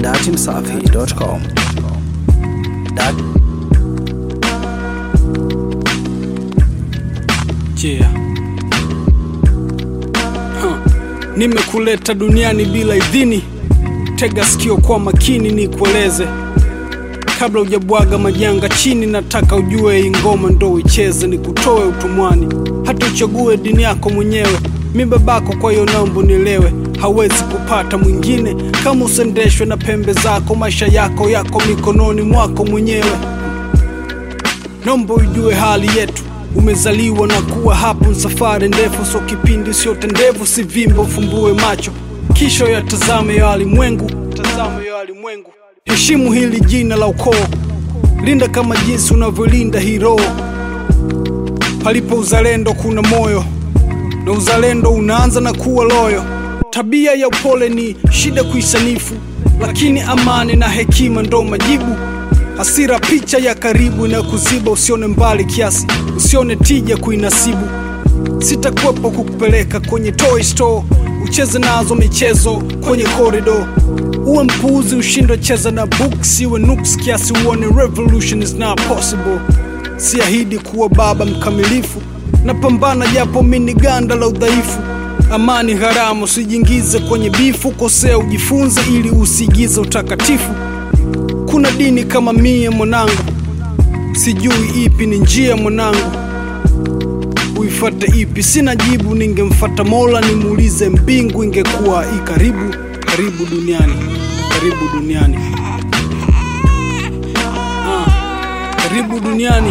datimsafi.com. Dat Yeah. Huh. Nimekuleta duniani bila idhini, tega sikio kwa makini nikueleze kabla hujabwaga majanga chini. Nataka ujue hii ngoma ndo uicheze, nikutoe utumwani, hata uchague dini yako mwenyewe. Mi babako, kwa hiyo naomba unielewe, hawezi kupata mwingine kama usendeshwe na pembe zako. Maisha yako yako mikononi mwako mwenyewe. Naomba ujue hali yetu, umezaliwa na kuwa hapo, safari ndefu, so kipindi siote ndevu, si vimbo, ufumbue macho kisha yatazame ya walimwengu, tazame ya walimwengu. Heshimu hili jina la ukoo, linda kama jinsi unavyolinda hii roho. Palipo uzalendo kuna moyo, na uzalendo unaanza na kuwa loyo. Tabia ya upole ni shida kuisanifu, lakini amani na hekima ndo majibu. Hasira picha ya karibu na kuziba, usione mbali kiasi, usione tija kuinasibu. Sitakwepo kukupeleka kwenye toy store, ucheze nazo michezo kwenye korido. Uwe mpuuzi, ushindwe cheza na books, iwe nuks kiasi, uone revolution is not possible. Siahidi kuwa baba mkamilifu, napambana japo mini ganda la udhaifu. Amani haramu, usijiingize kwenye bifu, kosea ujifunze ili usiigize utakatifu. Kuna dini kama mie mwanangu, sijui ipi ni njia mwanangu, uifate ipi? Sina jibu, ningemfata Mola nimuulize mbingu ingekuwa i karibu. Karibu duniani, karibu duniani, ah, karibu duniani.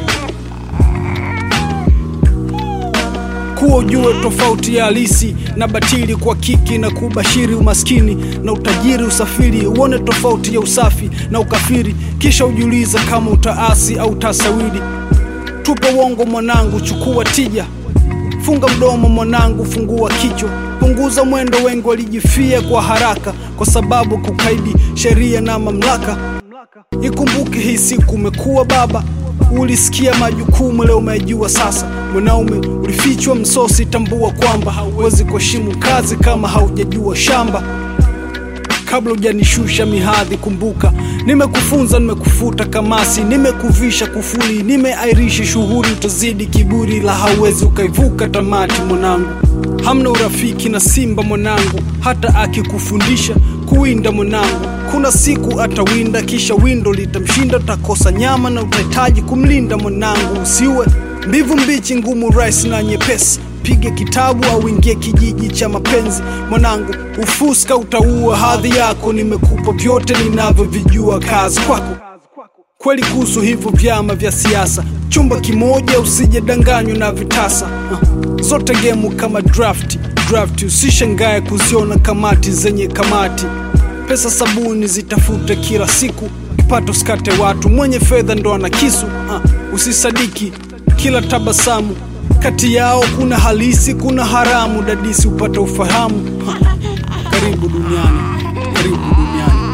kuwa ujue tofauti ya halisi na batili, kwa kiki na kubashiri umaskini na utajiri, usafiri uone tofauti ya usafi na ukafiri, kisha ujiuliza kama utaasi au utasawiri. Tupe uongo mwanangu, chukua tija, funga mdomo mwanangu, fungua kichwa, punguza mwendo. Wengi walijifia kwa haraka kwa sababu kukaidi sheria na mamlaka. Ikumbuke hii siku umekuwa baba, ulisikia majukumu, leo umejua sasa. Mwanaume ulifichwa msosi, tambua kwamba hauwezi kuheshimu kazi kama haujajua shamba. Kabla hujanishusha mihadhi, kumbuka nimekufunza, nimekufuta kamasi, nimekuvisha kufuli, nimeairisha shughuli, utazidi kiburi, la hauwezi ukaivuka tamati. Mwanangu, hamna urafiki na simba mwanangu, hata akikufundisha kuwinda mwanangu, kuna siku atawinda, kisha windo litamshinda, utakosa nyama na utahitaji kumlinda mwanangu. Usiwe mbivu mbichi, ngumu, rahisi na nyepesi Pige kitabu au ingie kijiji cha mapenzi mwanangu, ufuska utaua hadhi yako. Nimekupa vyote ninavyovijua, kazi kwako kweli. Kuhusu hivyo vyama vya siasa, chumba kimoja, usije danganywa na vitasa. Uh, zote gemu kama draft draft, usishangae kuziona kamati zenye kamati. Pesa sabuni zitafute kila siku, kipato skate watu, mwenye fedha ndo ana kisu. Uh, usisadiki kila tabasamu kati yao kuna halisi, kuna haramu. Dadisi upate ufahamu. Ha, karibu duniani, karibu duniani.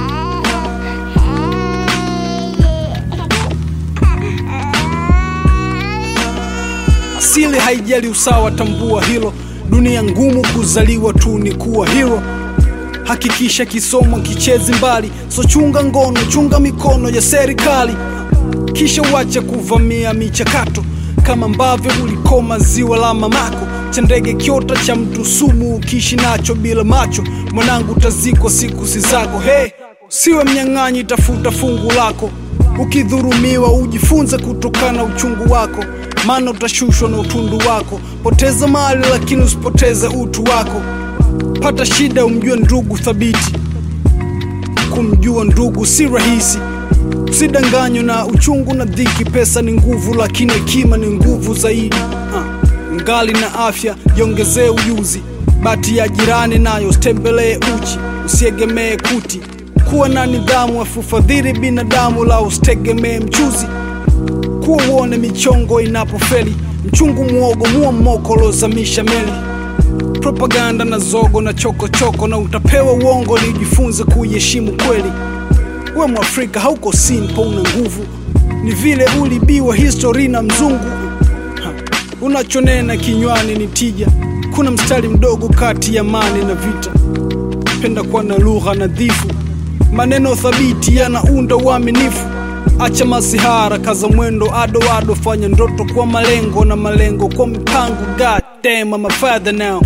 Asili haijali usawa, tambua hilo. Dunia ngumu, kuzaliwa tu ni kuwa hero. Hakikisha kisomo kichezi mbali, so chunga ngono, chunga mikono ya serikali, kisha uache kuvamia michakato kama ambavyo ulikoma ziwa la mamako cha ndege kiota cha mtu sumu, ukiishi nacho bila macho mwanangu, utazikwa siku si zako. Hey, siwe mnyang'anyi, tafuta fungu lako. Ukidhurumiwa ujifunze kutokana uchungu wako, maana utashushwa na utundu wako. Poteza mali lakini usipoteze utu wako. Pata shida umjue ndugu thabiti, kumjua ndugu si rahisi. Usidanganywe na uchungu na dhiki. Pesa ni nguvu, lakini hekima ni nguvu zaidi. Uh, ngali na afya jiongezee ujuzi. Bati ya jirani nayo usitembelee uchi, usiegemee kuti. Kuwa na nidhamu, afufadhili binadamu, la usitegemee mchuzi. Kuwa uone michongo inapofeli, mchungu muogo muo mmoko lozamisha meli. Propaganda na zogo na chokochoko choko, na utapewa uongo, lijifunze kuiheshimu kweli. We Mwafrika hauko simple, una nguvu, ni vile ulibiwa histori na mzungu. Ha, unachonena kinywani ni tija. Kuna mstari mdogo kati ya amani na vita. Penda kuwa na lugha nadhifu, maneno thabiti yanaunda uaminifu acha masihara kaza mwendo ado ado fanya ndoto kwa malengo na malengo kwa mipango god damn I'm a father now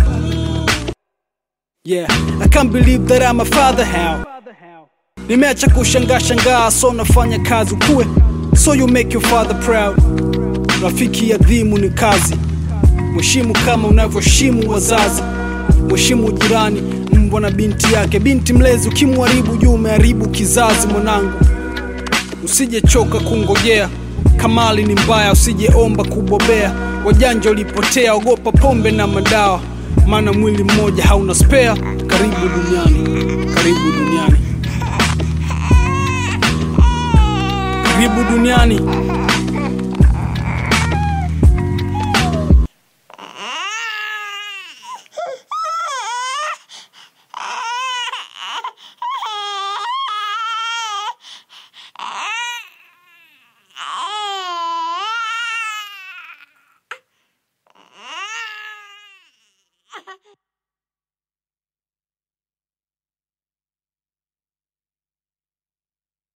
yeah I can't believe that I'm a father how nimeacha kushangaa shangaa so nafanya kazi ukue so you make your father proud rafiki adhimu ni kazi mheshimu kama unavyoheshimu wazazi mheshimu jirani mbwa na binti yake binti mlezi ukimharibu juu umeharibu kizazi mwanangu usijechoka kungojea kamali ni mbaya usijeomba kubobea wajanja ulipotea ogopa pombe na madawa maana mwili mmoja hauna spea karibu duniani karibu duniani karibu duniani